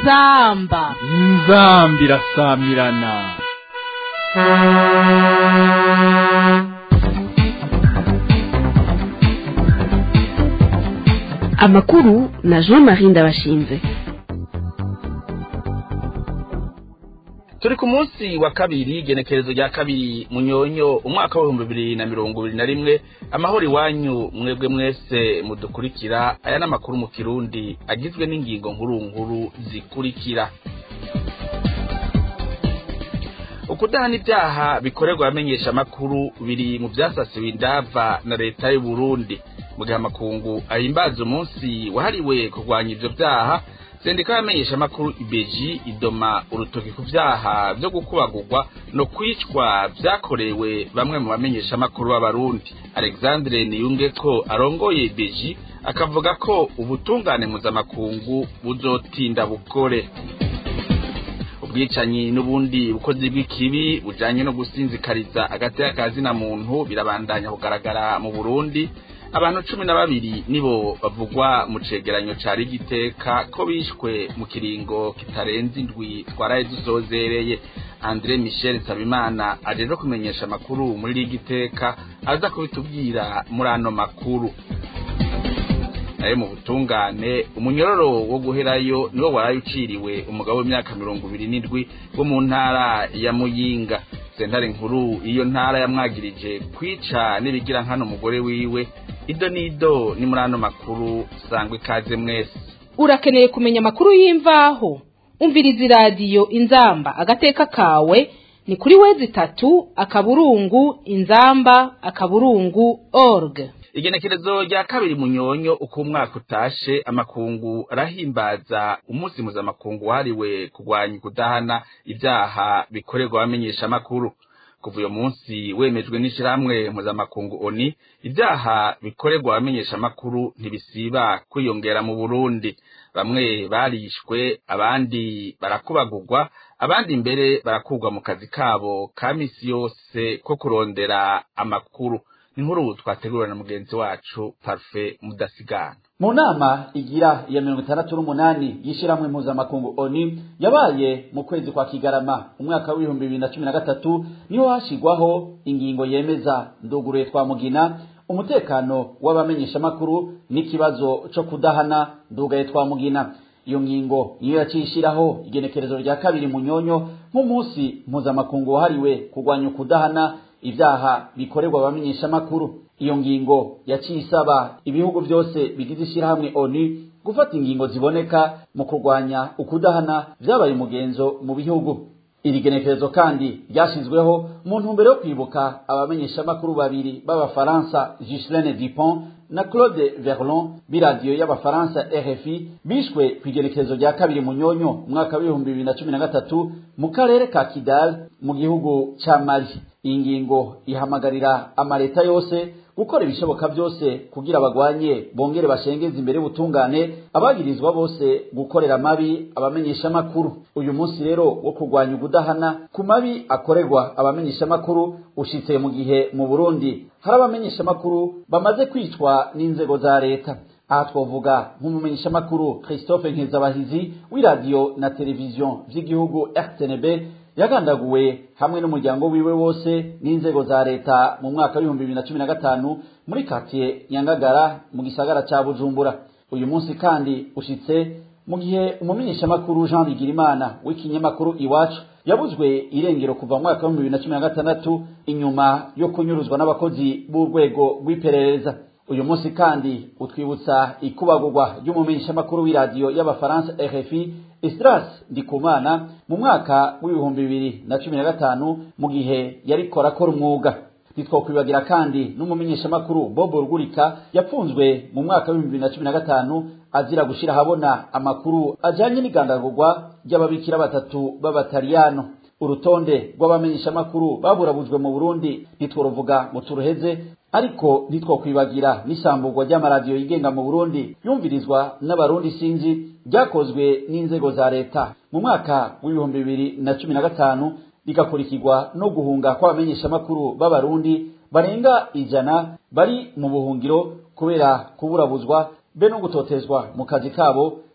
inzamba inzambi irasamirana amakuru na jean marie ndabashinze turi ku munsi wa kabiri igenekerezo rya kabiri munyonyo umwaka w'ibihumbi bibiri na mirongo ibiri na rimwe amahoro iwanyu mwebwe mwese mudukurikira aya ni amakuru mu kirundi agizwe n'ingingo nkuru nkuru zikurikira ukudahana ibyaha bikorerwa abamenyesha amakuru biri mu byasasiwe indava na leta y'u Burundi mu gihe amakungu ahimbaza umunsi wahariwe kurwanya ivyo byaha sendika y'abamenyesha amakuru ibeji idoma urutoki ku vyaha vyo gukubagurwa no kwicwa vyakorewe bamwe mu bamenyesha amakuru b'abarundi alexandre niyunge ko arongoye ibeji akavuga ko ubutungane mpuzamakungu buzotinda bukore ubwicanyi n'ubundi bukozi bw'ikibi bujanye no gusinzikariza agateka ka zina muntu birabandanya kugaragara mu Burundi abantu cumi na babiri nibo bavugwa mu cegeranyo ca rigiteka ko bishwe mu kiringo kitarenze indwi twaraye dusozereye andre michel nsabimana ajejwe kumenyesha amakuru muri rigiteka aza kubitubwira muri ano makuru nayo mu butungane umunyororo wo guherayo niwo waraye uciriwe umugabo w'imyaka mirongo ibiri n'indwi wo mu ntara ya muyinga sentare nkuru iyo ntara yamwagirije kwica n'ibigira nkano umugore wiwe ido n'ido ni muri ano makuru sangwa ikaze mwese urakeneye kumenya amakuru y'imvaho umviriza iradiyo inzamba agateka kawe ni kuri wezi itatu akaburungu inzamba akaburungu org igenekerezo rya kabiri munyonyo uko umwaka utashe amakungu arahimbaza umunsi mpuzamakungu wahariwe kurwanya kudahana ibyaha bikorerwa abamenyesha amakuru kuva uyo munsi wemejwe n'ishirahamwe mpuzamakungu oni ibyaha bikorerwa abamenyesha amakuru ntibisiba kwiyongera mu burundi bamwe barishwe abandi barakubagurwa abandi mbere barakurwa mu kazi kabo ka misi yose ko kurondera amakuru inkuru twategurwa na mugenzi wacu parufe mudasigana mu nama igira iya mirongo itandatu n'umunani y'ishyirahamwe mpuzamakungu oni yabaye mu kwezi kwa kigarama umwaka w'ibihumbi bibiri na cumi na gatatu niho hashyirwaho ingingo yemeza nduguruye twa mugina umutekano w'abamenyeshamakuru n'ikibazo cyo kudahana ndugaye twa mugina iyo ngingo niyo yaciye ishyiraho igenekerezo rya kabiri munyonyo nk'umunsi mpuzamakungu wahariwe kurwanya ukudahana ibyaha bikorerwa abamenyeshamakuru iyo ngingo yaciye isaba ibihugu byose bigize ishyirahamwe oni gufata ingingo ziboneka mu kurwanya ukudahana byabaye umugenzo mu bihugu iri genekerezo kandi ryashyizweho mu ntumbero yo kwibuka abamenyeshamakuru babiri b'abafaransa Ghislaine Dupont na Claude Verlon b'iradiyo y'abafaransa RFI bishwe ku igenekerezo rya kabiri munyonyo umwaka w'ibihumbi bibiri na cumi na gatatu mu karere ka Kidal mu gihugu ca Mali iyi ngingo ihamagarira amaleta yose gukora ibishoboka byose kugira bagwanye bongere bashengeze imbere y'ubutungane abagirizwa bose gukorera mabi abamenyesha makuru uyu munsi rero wo kurwanya ubudahana ku mabi akorerwa abamenyesha makuru ushitse mu gihe mu Burundi hari abamenyesha makuru bamaze kwicwa n'inzego za leta aha twavuga nk'umumenyesha makuru Christophe Nkezabahizi w'iradiyo na televiziyo vy'igihugu RTNB yagandaguwe hamwe n'umuryango wiwe wose n'inzego za leta mu mwaka w'ibihumbi bibiri na cumi na gatanu muri katiye nyangagara mu gisagara ca bujumbura uyu munsi kandi ushitse mu gihe umumenyeshamakuru jean bigirimana w'ikinyamakuru iwacu yabuzwe irengero kuva mu mwaka w'ibihumbi bibiri na cumi na gatandatu inyuma yo kunyuruzwa n'abakozi b'urwego rw'iperereza uyu munsi kandi utwibutsa ikubagurwa ry'umumenyeshamakuru w'iradiyo y'abafaransa rfi Estras Ndikumana mu mwaka w'ibihumbi bibiri na cumi na gatanu mu gihe yariko arakora umwuga ntitwokwibagira kandi n'umumenyeshamakuru Bobo Rugurika yapfunzwe mu mwaka w'ibihumbi bibiri na cumi na gatanu azira gushira habona amakuru ajanye n'igandagurwa ry'ababikira batatu b'abataliyano urutonde rw'abamenyeshamakuru baburabujwe mu Burundi ntitworuvuga ngo turuheze ariko ntitwokwibagira n'isamburwa ry'amaradiyo yigenga mu Burundi yumvirizwa n'abarundi sinzi ryakozwe n'inzego za leta mu mwaka w'ibihumbi bibiri na cumi na gatanu rigakurikirwa no guhunga kw'abamenyeshamakuru b'abarundi barenga ijana bari mu buhungiro kubera kuburabuzwa be no gutotezwa mu kazi kabo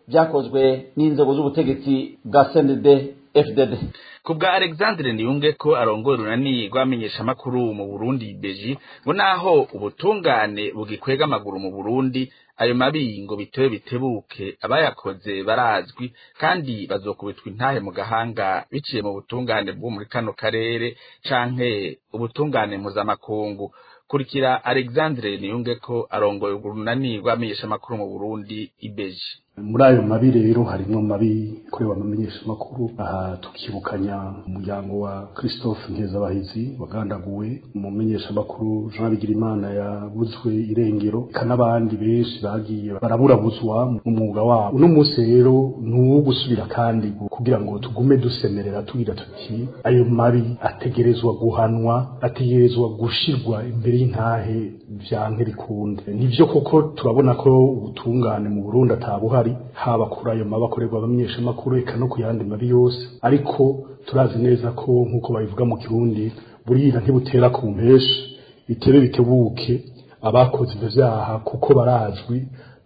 byakozwe n'inzego z'ubutegetsi bwa CNDD FDD ku bwa alexandre niyunge ko arongoye urunani rw'amenyeshamakuru mu burundi beji ngo naho ubutungane bugikwega amaguru mu burundi ayo mabi ngo bitewe bitebuke abayakoze barazwi kandi bazokubitwa intahe mu gahanga biciye mu butungane bwo muri kano karere canke ubutungane mpuzamakungu kurikira alexandre niyunge ko arongoye urunani rw'amenyeshamakuru mu burundi ibeji muri ayo mabi rero harimwo mabi korewe amamenyesha makuru aha tukibukanya umuryango wa Christophe Nkezabahizi wagandaguwe umumenyesha makuru Jean Bigirimana yabuzwe irengero kanabandi benshi bagiye baraburabuzwa mu mwuga wabo uno munsi rero nuwo gusubira kandi kugira ngo tugume dusemerera tugira tuti ayo mabi ategerezwa guhanwa ategerezwa gushirwa imbere y'intahe vyanke bikunde nivyo koko turabona ko ubutungane mu Burundi atabuhari haba kuri ayo mabi akorerwa abamenyeshamakuru eka no ku yandi mabi yose ariko turazi neza ko nk'uko babivuga mu kirundi burira ntibutera ku mpeshi bitebe bitebuke abakoze ivyo vyaha kuko barazwi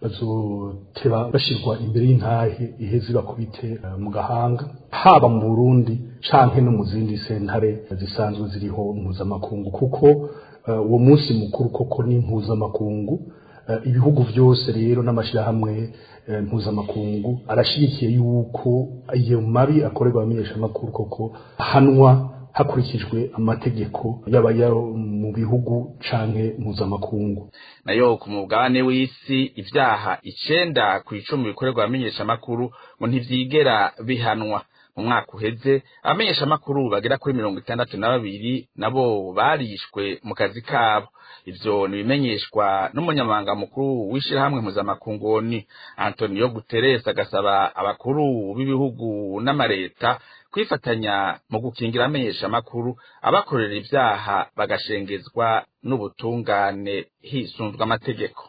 bazoteba bashirwa imbere y'intahe iheze bakubite mu gahanga haba mu Burundi canke no mu zindi sentare zisanzwe ziriho mpuzamakungu kuko uwo munsi mukuru koko ni mpuzamakungu ibihugu byose rero n'amashirahamwe mpuzamakungu arashigikiye yuko iyo mabi akorerwa abamenyeshamakuru koko ahanwa hakurikijwe amategeko yaba mu bihugu canke mpuzamakungu nayo ku mugabane w'isi ivyaha icenda ku icumi bikorerwa abamenyeshamakuru ngo ntivyigera bihanwa mu mwaka uheze abamenyeshamakuru bagera kuri mirongo itandatu na babiri nabo barishwe mu kazi kabo ivyo nibimenyeshwa n'umunyamabanga mukuru w'ishirahamwe mpuzamakungu ni antonio guterres agasaba abakuru b'ibihugu n'amareta kwifatanya mu gukingira amenyeshamakuru abakorera ivyaha bagashengezwa n'ubutungane hisunzwe amategeko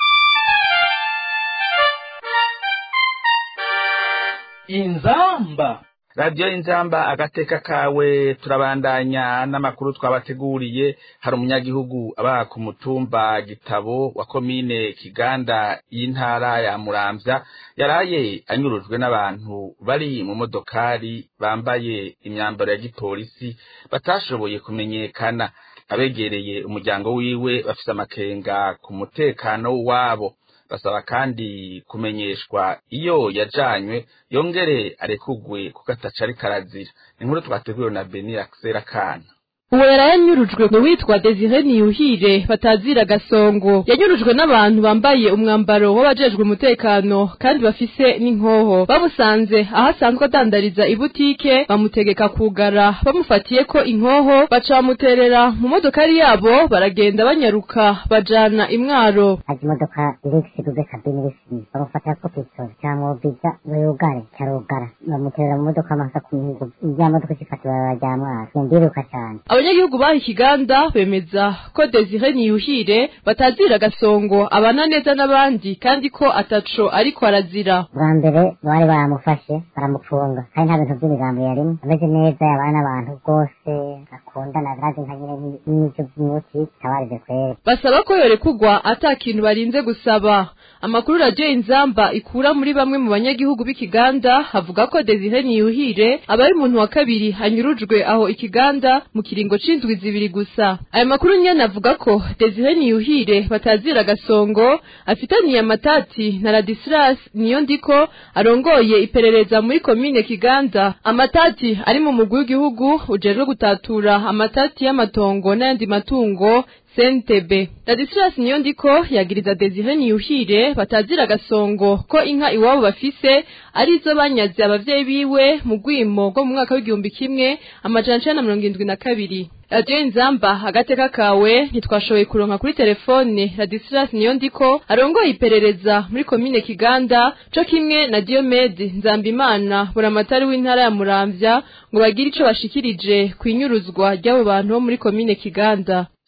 inzamba radiyo y'inzamba agateka kawe turabandanya n'amakuru twabateguriye hari umunyagihugu aba ku mutumba gitabo wa komine kiganda y'intara ya muramvya yaraye anyurujwe n'abantu bari mu modokari bambaye imyambaro ya gipolisi batashoboye kumenyekana abegereye umuryango wiwe bafise amakenga ku mutekano wabo basaba kandi kumenyeshwa iyo yajanywe yongere arekugwe kuko ataca ariko arazira inkuru twateguwe na beni akisera kana uwo yarayanyurujwe ni witwa desire niyuhire batazira gasongo yanyurujwe n'abantu bambaye umwambaro w'abajejwe umutekano kandi bafise n'inkoho bamusanze aho asanzwe adandariza ibutike bamutegeka kugara bamufatiye ko inkoho baca bamuterera mu modokari yabo baragenda banyaruka bajana imwaro azi imodoka irifise duze kabine risi bamufatira ko pistori camwobiza yugare carugara bamuterera mu modoka amasa ku mihigo irya modoka ishifata ibarabara rya mwaro yendiruka cane abanyagihugu baha ikiganda bemeza ko desire niyuhire batazira gasongo abana neza n'abandi kandi ko ataco ariko arazira bwa mbere bari baramufashe baramufunga kandi nta bintu by'imigambo yarimo ameze neza yabana n'abantu rwose akundana birazi nka nyine n'ibyo by'umuti tabarize kwera basaba ko yorekugwa ata kintu barinze gusaba amakuru radiyo inzamba ikura muri bamwe mu banyagihugu b'ikiganda havuga ko desire niyuhire aba ari umuntu wa kabiri anyurujwe aho ikiganda mu kiringo c'indwi zibiri gusa aya makuru nyene avuga ko desire niyuhire batazira gasongo afitaniye amatati na radisilas niyo ndiko arongoye iperereza muri komine kiganda amatati ari mu mugwi w'igihugu ujejwe gutatura amatati y'amatongo n'ayandi matungo sentebe radisilas niyo ndiko yagiriza desire niyuhire batazira gasongo ko inka iwabo bafise arizo banyaze abavyeyi biwe mu rwimo rwo mu mwaka w'igihumbi kimwe amajana icenda na mirongo indwi na kabiri radiyo inzamba agateka kawe ntitwashoboye kuronka kuri telefone radisilas niyo ndiko arongoye iperereza muri komine kiganda co kimwe na diomede nzambimana buramatari w'intara ya muramvya ngo bagire ico bashikirije kw'inyuruzwa ry'abo bantu bo muri komine kiganda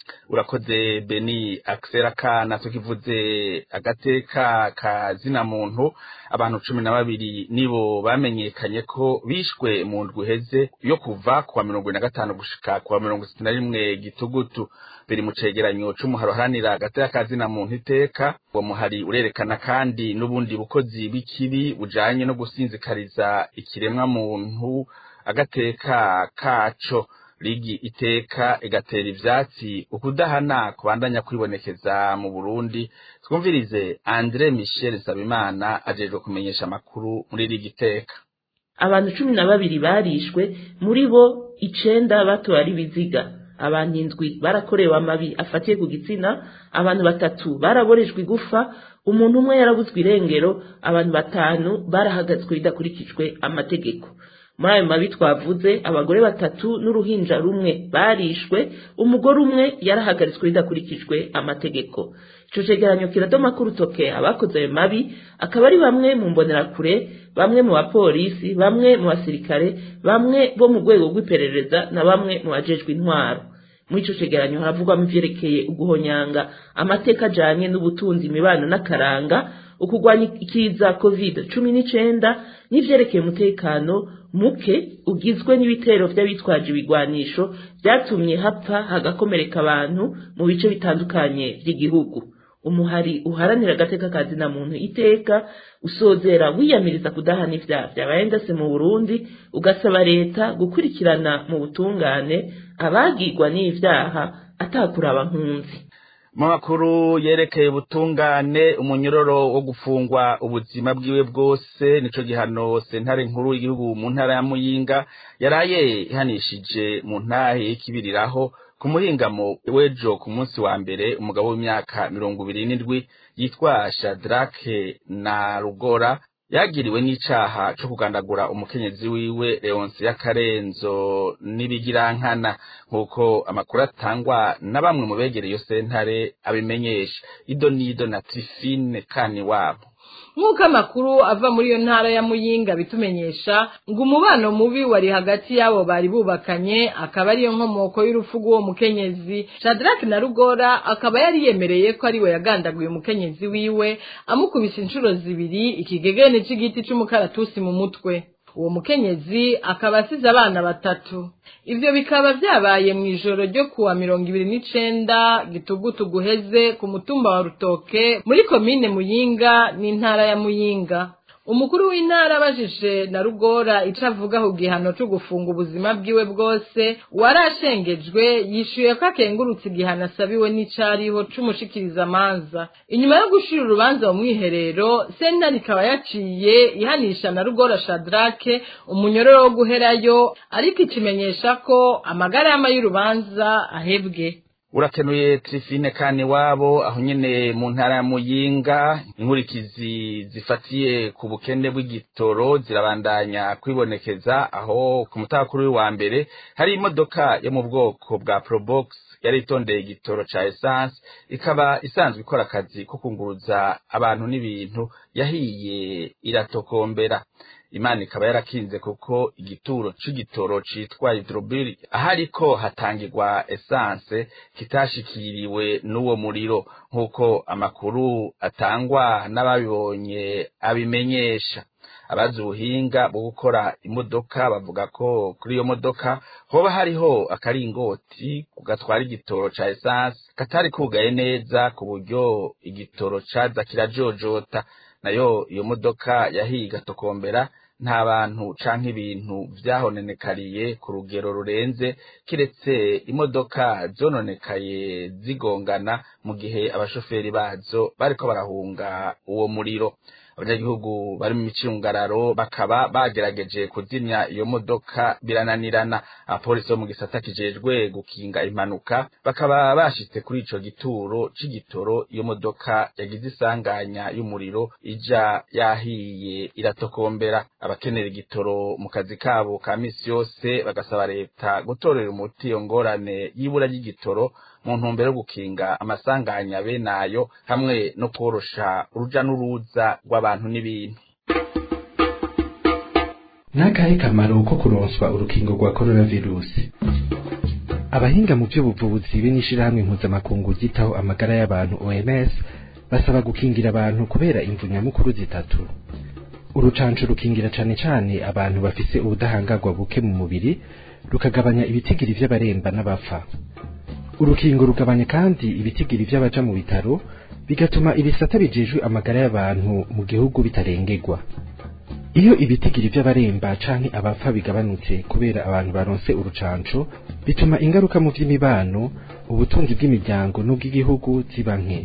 urakoze beni akisera kana tukivuze agateka ka zina muntu abantu cumi na babiri nibo bamenyekanye ko bishwe mu ndwi iheze yo kuva kuwa mirongo ine na gatanu gushika kuwa mirongo itatu na rimwe gitugutu biri mu cegeranyo c'umuhari uharanira agateka ka zina muntu iteka uwo muhari urerekana kandi n'ubundi bukozi bw'ikibi bujanye no gusinzikariza ikiremwa muntu agateka kaco ligi iteka igatera ivyatsi ukudahana kubandanya kwibonekeza mu Burundi twumvirize Andre Michel Sabimana ajejwe kumenyesha amakuru muri ligi iteka abantu cumi na babiri barishwe muri bo icenda batowe ari biziga abantu indwi barakorewe amabi afatiye ku gitsina abantu batatu baraborejwe igufa umuntu umwe yarabuzwe irengero abantu batanu barahagazwe bidakurikijwe amategeko muri ayo mabi twavuze abagore batatu n'uruhinja rumwe barishwe umugore umwe yarahagaritswe bidakurikijwe amategeko ico cegeranyo kiradoma ko urutoke abakoze ayo mabi akaba ari bamwe mu mbonerakure bamwe mu bapolisi bamwe mu basirikare bamwe bo mu rwego rw'iperereza na bamwe mu bajejwe intwaro muri ico cegeranyo haravugwamo ivyerekeye uguhonyanga amateka ajanye n'ubutunzi imibano n'akaranga ukugwanya ikiza covid cumi n'icenda n'ivyerekeye umutekano muke ugizwe n'ibitero vy'abitwaje ibigwanisho vyatumye hapfa hagakomereka abantu mu bice bitandukanye vy'igihugu umuhari uharanira agateka ka zina muntu iteka usozera wiyamiriza kudahana ivyaha vyabaye ndase mu burundi ugasaba leta gukurikirana mu butungane abagirwa n'ivyaha atakuraba nkunzi mu makuru yerekeye ubutungane umunyororo wo gufungwa ubuzima bwiwe bwose nico gihano sentare nkuru y'igihugu mu ntara ya muyinga yaraye ihanishije mu ntahe y'ikibiriraho ku muhingamo w'ejo ku munsi wa mbere umugabo w'imyaka mirongo ibiri n'indwi yitwa shadrake na rugora yagiriwe n'icaha co kugandagura umukenyezi wiwe leonse y'akarenzo n'ibigirankana nk'uko amakuru atangwa na bamwe mu begereye iyo sentare abimenyesha ido n'ido na trifine kani wabo nk'uko amakuru ava muri iyo ntara ya muyinga bitumenyesha ngo umubano mubi wari hagati y'abo bari bubakanye akaba ariyo nkomoko y'urupfu rw'uwo mukenyezi shadrake na rugora akaba yari yemereye ko ariwe yagandaguye umukenyezi wiwe amukubise inshuro zibiri ikigegene c'igiti c'umukaratusi mu mutwe uwo mukenyezi akaba asize abana batatu ivyo bikaba vyabaye mw'ijoro ryo kuwa mirongo ibiri n'icenda gitugutu guheze ku mutumba wa rutoke muri komine muyinga n'intara ya muyinga umukuru w'intara abajije na rugora ico avuga ku gihano co gufunga ubuzima bwiwe bwose warashengejwe yishuye ko akengurutse igihano asabiwe n'icariho c'umushikirizamanza inyuma yo gushira urubanza mu mwiherero sentare ikaba yaciye ihanisha na rugora shadrake umunyororo wo guherayo ariko ikimenyesha ko amagarama y'urubanza ahebwe urakenuye trifine kane wabo aho nyene mu ntara ya muyinga inkurikizi zifatiye ku bukene bw'igitoro zirabandanya kwibonekeza aho ku mutakuru wa mbere hari imodoka yo mu bwoko bwa probox yari itondeye igitoro ca essence ikaba isanzwe ikora akazi ko kunguruza abantu n'ibintu yahiye iratokombera imana ikaba yarakinze kuko igituro c'igitoro citwa hydrobil ahariko hatangirwa essence kitashikiriwe n'uwo muriro nk'uko amakuru atangwa n'ababibonye abimenyesha abazi ubuhinga bwo gukora imodoka bavuga ko kuri iyo modoka hoba hariho akaringoti gatwara igitoro ca essence katari kugaye neza ku buryo igitoro caza kirajojota nayo iyo modoka yahiye igatokombera nta bantu canke ibintu vyahonenekariye ku rugero rurenze kiretse imodoka zononekaye zigongana mu gihe abashoferi bazo bariko barahunga uwo muriro abanyagihugu bari mu micungararo bakaba bagerageje kuzimya iyo modoka birananirana abapolisi bo mu gisata kijejwe gukinga impanuka bakaba bashitse kuri ico gituro c'igitoro iyo modoka yagize isanganya y'umuriro ija yahiye iratokombera abakenera igitoro mu kazi kabo ka misi yose bagasaba leta gutorera umuti iyo ngorane y'ibura ry'igitoro mu ntumbero yo gukinga amasanganya bene ayo hamwe no korosha uruja n'uruza rw'abantu n'ibintu n'akahe kamaro ko kuronswa urukingo rwa coronavirusi abahinga mu by'ubuvuzi be n'ishirahamwe mpuzamakungu ryitaho amagara y'abantu OMS basaba gukingira abantu kubera imvu nyamukuru zitatu urucanco rukingira cane cane abantu bafise ubudahangarwa buke mu mubiri rukagabanya ibitigiri vy'abaremba n'abapfa urukingo rugabanya kandi ibitigiri vy'abaja mu bitaro bigatuma ibisata bijejwe amagara y'abantu mu gihugu bitarengerwa iyo ibitigiri vy'abaremba canke abapfa bigabanutse kubera abantu baronse urucanco bituma ingaruka mu vy'imibano ubutunzi bw'imiryango n'ubw'igihugu ziba nke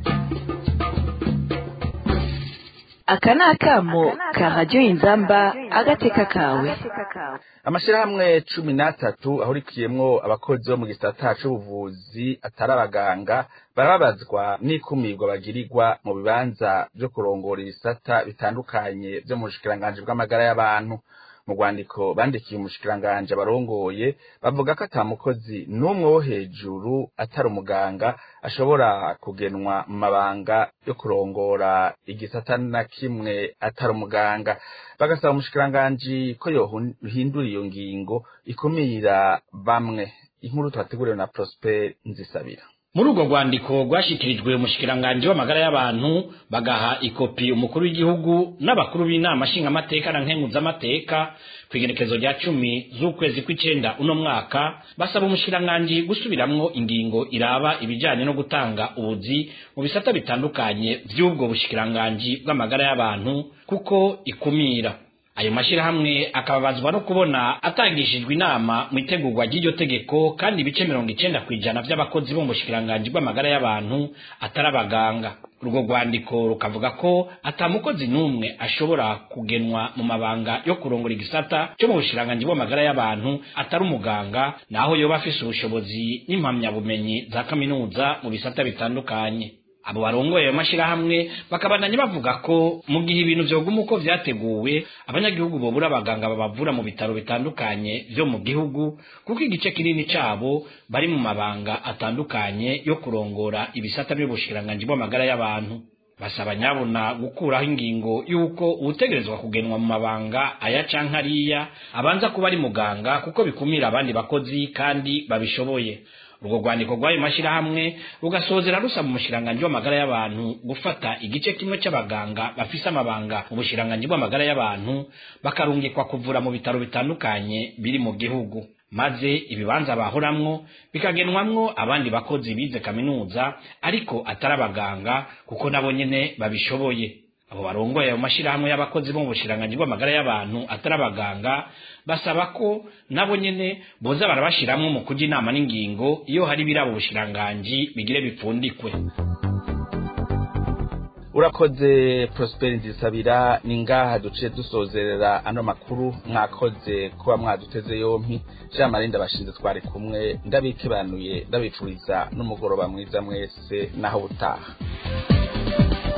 aka ni akamo ka radiyo inzamba agateka kawe amashirahamwe cumi n'atatu ahurikiyemwo abakozi bo mu gisata c'ubuvuzi atari abaganga barababazwa n'ikumirwa bagirirwa mu bibanza vyo kurongora ibisata bitandukanye vyo mu bushikiranganji bw'amagara y'abantu mu rwandiko bandikiye umushikiranganji abarongoye bavuga ko ata mukozi n'umwe wo hejuru atari umuganga ashobora kugenwa mu mabanga yo kurongora igisata na kimwe atari umuganga bagasaba umushikiranganji ko yohindura iyo ngingo ikumira bamwe inkuru twateguriwe na Prosper Nzisabira muri urwo rwandiko rwashyikirijwe umushikiranganji w'amagara y'abantu bagaha ikopi umukuru w'igihugu n'abakuru b'inama nshingamateka na nkenguzamateka ku igerekezo rya cumi z'ukwezi kw'icenda uno mwaka basaba umushikiranganji gusubiramwo ingingo iraba ibijanye no gutanga ubuzi mu bisata bitandukanye vy'ubwo bushikiranganji bw'amagara y'abantu kuko ikumira ayo mashirahamwe akababazwa no kubona atangishijwe inama mu itegurwa ry'iryo tegeko kandi ibice mirongo icenda kw'ijana vy'abakozi bo mu bushikiranganji bw'amagara y'abantu atari abaganga urwo rwandiko rukavuga ko ata mukozi n'umwe ashobora kugenwa mu mabanga yo kurongora igisata cyo mu bushikiranganji bw'amagara y'abantu atari umuganga naho yoba afise ubushobozi n'impamyabumenyi za kaminuza mu bisata bitandukanye abo barongoye ayo mashirahamwe bakabandanya bavuga ko mu gihe ibintu vyoguma uko vyateguwe abanyagihugu bobura abaganga babavura mu bitaro bitandukanye vyo mu gihugu kuko igice kinini cabo bari mu mabanga atandukanye yo kurongora ibisata vy'ubushikiranganji bw'amagara y'abantu basaba nyabona gukuraho ingingo y'uko uwutegerezwa kugenwa mu mabanga aya canke ariya abanza kuba ari muganga kuko bikumira abandi bakozi kandi babishoboye urwo rwandiko rw'ayo mashyirahamwe rugasozera rusaba umushikiranganji w'amagara y'abantu gufata igice kimwe cy'abaganga bafise amabanga mu bushikiranganji bw'amagara y'abantu bakarungikwa kuvura mu bitaro bitandukanye biri mu gihugu maze ibibanza bahoramwo bikagenwamwo abandi bakozi bize kaminuza ariko atari abaganga kuko nabo nyene babishoboye abo barongoye ayo mashirahamwe y'abakozi bo mu bushikiranganji bw'amagara y'abantu atari abaganga basaba ko nabo nyene boza barabashiramwo mu kuja inama n'ingingo iyo hari birabo bushikiranganji bigire bipfundikwe urakoze Prosper Nzisabira ni ngaha duciye dusozerera ano makuru mwakoze kuba mwaduteze yompi Jean Marie ndabashinze twari kumwe ndabikebanuye ndabipfuriza n'umugoroba mwiza mwese naho butaha